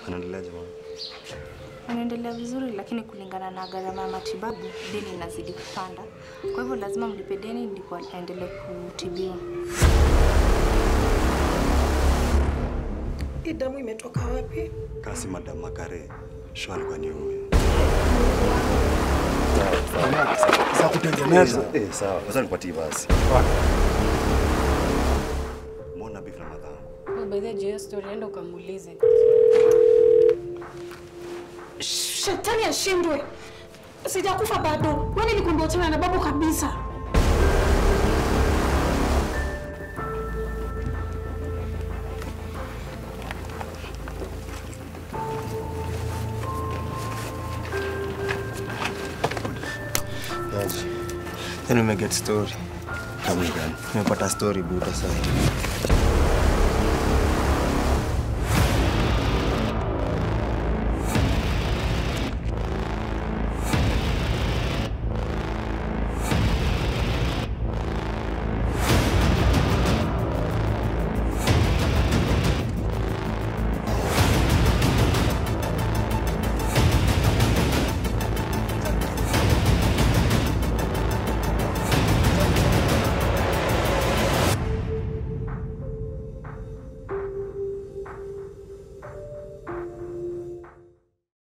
Unaendeleaje mama? Unaendelea vizuri, lakini kulingana na gharama ya matibabu deni inazidi kupanda. Kwa hivyo lazima mlipe deni ndipo aendelee kutibiwa. Hii damu imetoka wapi? Kasi madam Makare. Shwari kwa ni huyu. Za kutengeneza. Eh, sawa. Sasa nipatie basi. Mbona beef na madhangu? By the way, hiyo story enda ukamuulize. Shetani ashindwe. Sijakufa bado. Wewe nilikwambia uchana na babu kabisa. Yaani umeget story. Kama gani? Nimepata story buta sasa.